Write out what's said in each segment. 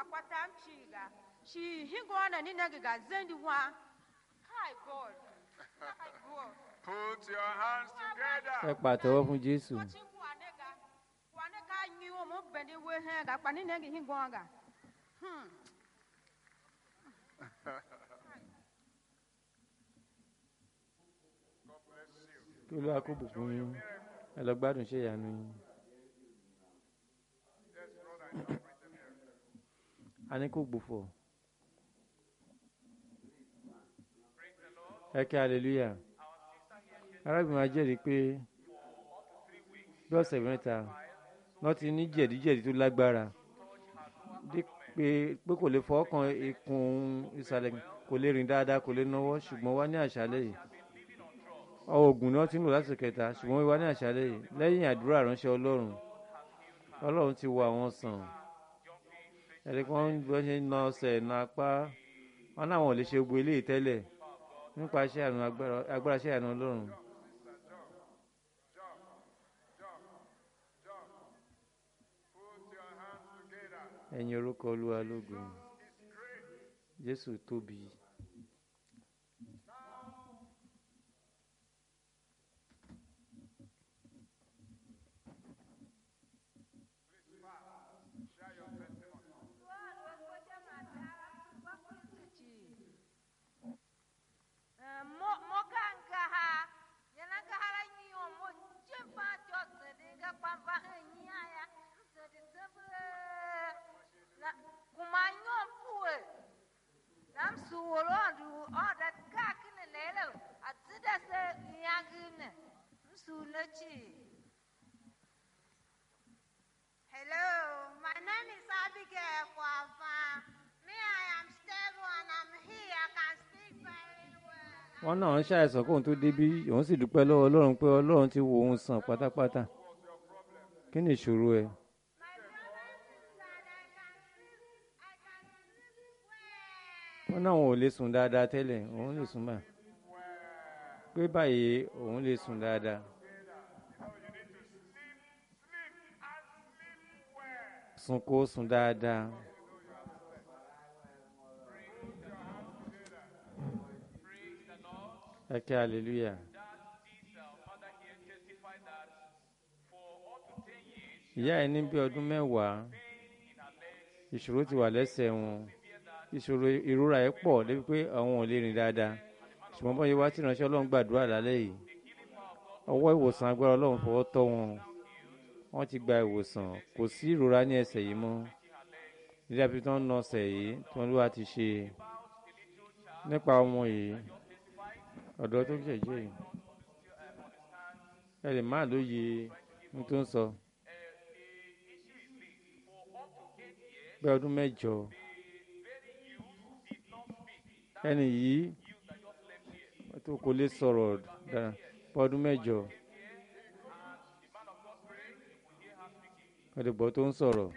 akwata m chiga shi higona ni nagiga zendi wa hi god hi god Put your hands ẹ together. pàtẹ́wọ́ fún jésù Wachi wanega wanega nyi o mo bende we he ga pa ni negi higonga hmm God bless you. kí olúwa kó bùkún yín ẹ lọ gbádùn ṣe ìyanu yín Yes, brother, you have written here. a ní kó gbòfò Praise the Lord. ẹ kí hallelujah arábìnrin máa jẹ́rìí pé bí ọ̀sẹ̀ mẹ́ta wọ́n ti ní jẹ̀díjẹ̀dí tó lágbára dé pé pé kò lè fọwọ́ kan ikùn ìsàlẹ̀ kò lè rìn dáadáa kò lè náwó ṣùgbọ́n wá ní àṣálẹ̀ yìí oògùn ni wọ́n ti ń lò láti kẹta ṣùgbọ́n wá ní àṣálẹ̀ yìí lẹ́yìn àdúrà ránṣẹ́ ọlọ́run ọlọ́run ti wo àwọn sàn ẹ̀rí kan bọ́ ṣe ń na ọsẹ̀ na apá wọn náà wọn ò lè ṣe gbogbo eléyìí tẹ́lẹ̀ nípa iṣẹ́ àrùn agbára agbára iṣẹ́ àrùn ọlọ́run Put your hands together. ẹ̀yin orúkọ olúwa lógo jésù tóbi Share your testimony. mokanga ha yana ga hara nyi o mo jempa jo zede ga pampa he nya ya zede zebe na kuma nyo puwe nam su woro du o da ka kine lele a zida se nyagine msu na chi Hello, my name is Abigail Kwafa. Me, I am stable and I'm here. I can speak very well. wọn náà ń ṣàìsàn kóun tó débí òun sì dúpẹ́ lọ́wọ́ ọlọ́run pé ọlọ́run ti wo òun sàn pátápátá kí ni ìṣòro ẹ My problem is that I can sleep. I can sleep well. wọn náà wọn ò lè sùn dáadáa tẹ́lẹ̀ òun lè sùn báyìí pé báyìí òun lè sùn dáadáa sùn kó sùn dáadáa ẹ kí hallelujah. ìyá ẹ ní bí ọdún mẹ́wàá ìṣòro ti wà lẹ́sẹ̀ wọn ìṣòro ìrora ẹ̀ pọ̀ débi pé àwọn ò lè rìn dáadáa ṣùgbọ́n bọ́n yẹn wá tí ìránṣẹ́ ọlọ́run gbàdúrà lálẹ́ yìí ọwọ́ ìwòsàn agbára ọlọ́run fọwọ́ tọ́ wọn wọ́n ti gba ìwòsàn kò sí ìrora ní ẹsẹ̀ yìí mọ́ nígbà tí wọ́n ń nà ọsẹ̀ yìí tí wọ́n ló wá ti ṣe nípa ọmọ yìí ọ̀dọ́ tó jẹ̀jẹ̀ yìí ẹ lè má lóye ohun tó ń sọ bí ọdún mẹ́jọ ẹni yìí tó kò lè sọ̀rọ̀ dára bí ọdún mẹ́jọ ọ̀dẹ̀gbọ́ tó ń sọ̀rọ̀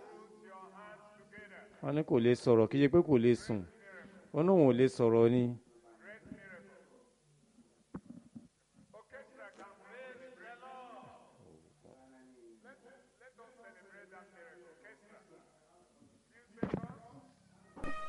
wọ́n ní kò lè sọ̀rọ̀ kí ṣe pé kò lè sùn wọ́n ní òun ò lè sọ̀rọ̀ ni